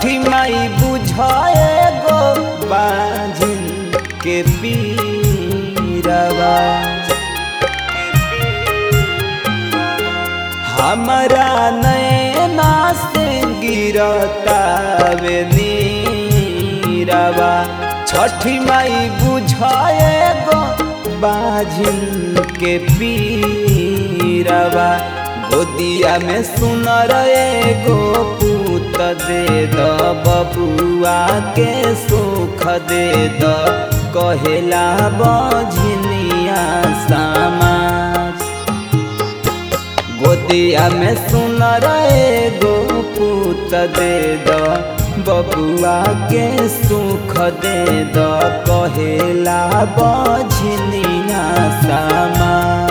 छठी माई बुझाए गो बाझिन के पीरवा हमारा नैना से गिरतावे नीरवा छठी माई बुझाए गो बाझिन के पीरवा गोदिया में सुन रहे गो पूत दे द बबुआ के सुख दे द कहेला बझनिया समाज गोदिया में सुन रहे गो पूत दे द बबुआ के सुख दे द कहेला बझनिया समाज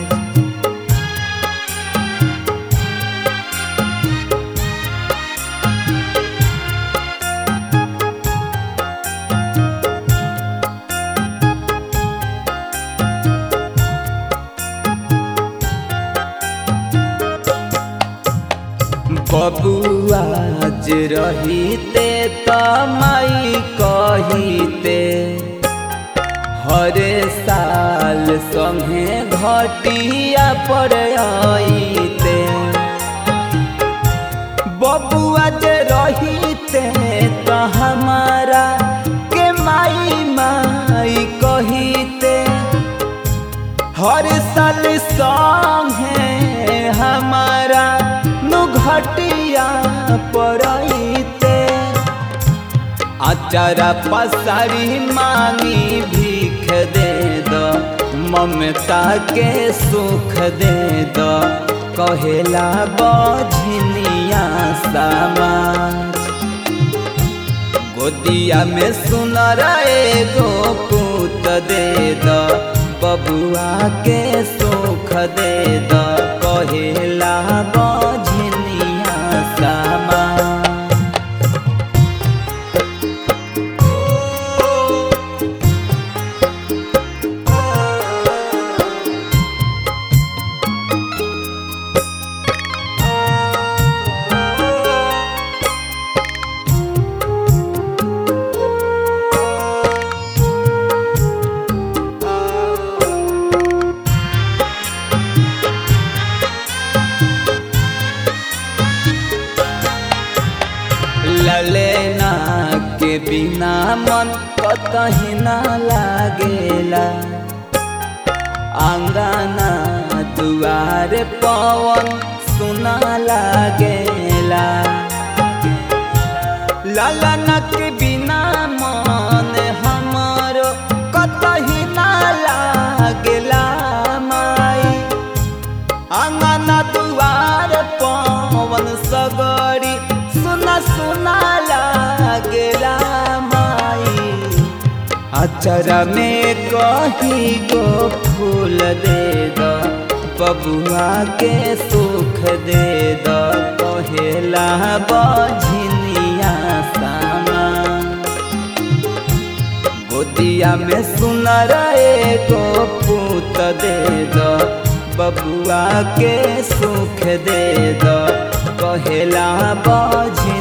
बबुआज रहीते त माई कहीते हरे साल संगे घटिया पर आईते बबुआज रहीते त हमारा के माई माई कहीते हर साल संगे हमारा घटिया पड़ते अचारा पसारी मांगी भीख दे द ममता के सुख दे द कहेला बझनिया समाज गोदिया में सुन रहे गो पूत दे द बबुआ के सुख दे द कहेला बझनिया समाज ललेना के बिना मन कतही ना लागेला आंगना दुआर पवन सुना लागेला ललना के बिना मन हमारो कतही ना लागेला माई आंगना दुआर पवन सगरी सुना सुना लागेला माई अचरा में कही गो फूल दे द बबुआ के सुख दे द कहेला बझनिया सामा गोदिया में सुन रहे गो पूत दे द बबुआ के सुख दे द कहेला बझ